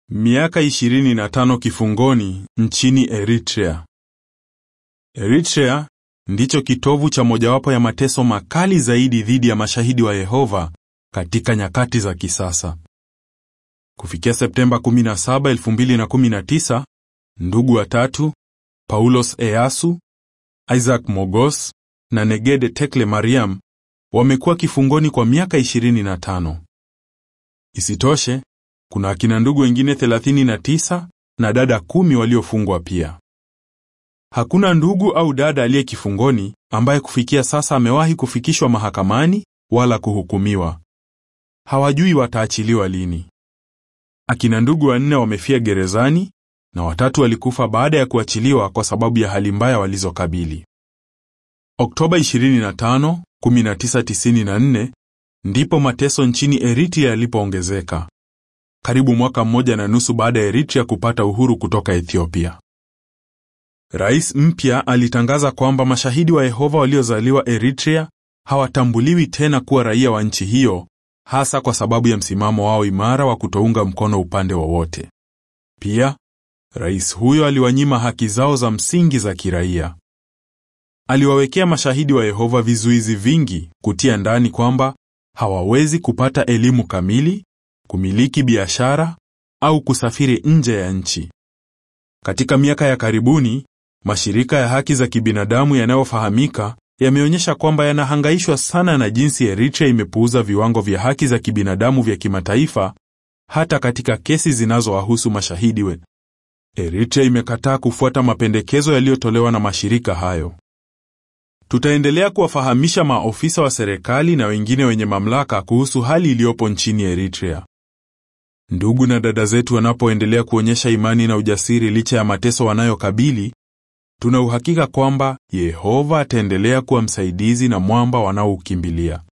Miaka 25 kifungoni nchini Eritrea. Eritrea ndicho kitovu cha mojawapo ya mateso makali zaidi dhidi ya mashahidi wa Yehova katika nyakati za kisasa. Kufikia Septemba 17, 2019, ndugu watatu, Paulos Eyasu, Isaac Mogos na Negede Tekle Mariam wamekuwa kifungoni kwa miaka 25. Isitoshe, kuna akina ndugu wengine 39 na dada kumi waliofungwa pia. Hakuna ndugu au dada aliye kifungoni ambaye kufikia sasa amewahi kufikishwa mahakamani wala kuhukumiwa. Hawajui wataachiliwa lini. Akina ndugu wanne wamefia gerezani na watatu walikufa baada ya kuachiliwa kwa sababu ya hali mbaya walizokabili. Oktoba 25, 1994 ndipo mateso nchini Eritrea yalipoongezeka. Karibu mwaka mmoja na nusu baada ya Eritrea kupata uhuru kutoka Ethiopia. Rais mpya alitangaza kwamba mashahidi wa Yehova waliozaliwa Eritrea hawatambuliwi tena kuwa raia wa nchi hiyo, hasa kwa sababu ya msimamo wao imara wa kutounga mkono upande wowote. Pia, rais huyo aliwanyima haki zao za msingi za kiraia. Aliwawekea mashahidi wa Yehova vizuizi vingi, kutia ndani kwamba hawawezi kupata elimu kamili, kumiliki biashara au kusafiri nje ya nchi. Katika miaka ya karibuni, mashirika ya haki za kibinadamu yanayofahamika yameonyesha kwamba yanahangaishwa sana na jinsi Eritrea imepuuza viwango vya haki za kibinadamu vya kimataifa hata katika kesi zinazowahusu mashahidi we. Eritrea imekataa kufuata mapendekezo yaliyotolewa na mashirika hayo. Tutaendelea kuwafahamisha maofisa wa serikali na wengine wenye mamlaka kuhusu hali iliyopo nchini Eritrea. Ndugu na dada zetu wanapoendelea kuonyesha imani na ujasiri licha ya mateso wanayokabili, tuna uhakika kwamba Yehova ataendelea kuwa msaidizi na mwamba wanaoukimbilia.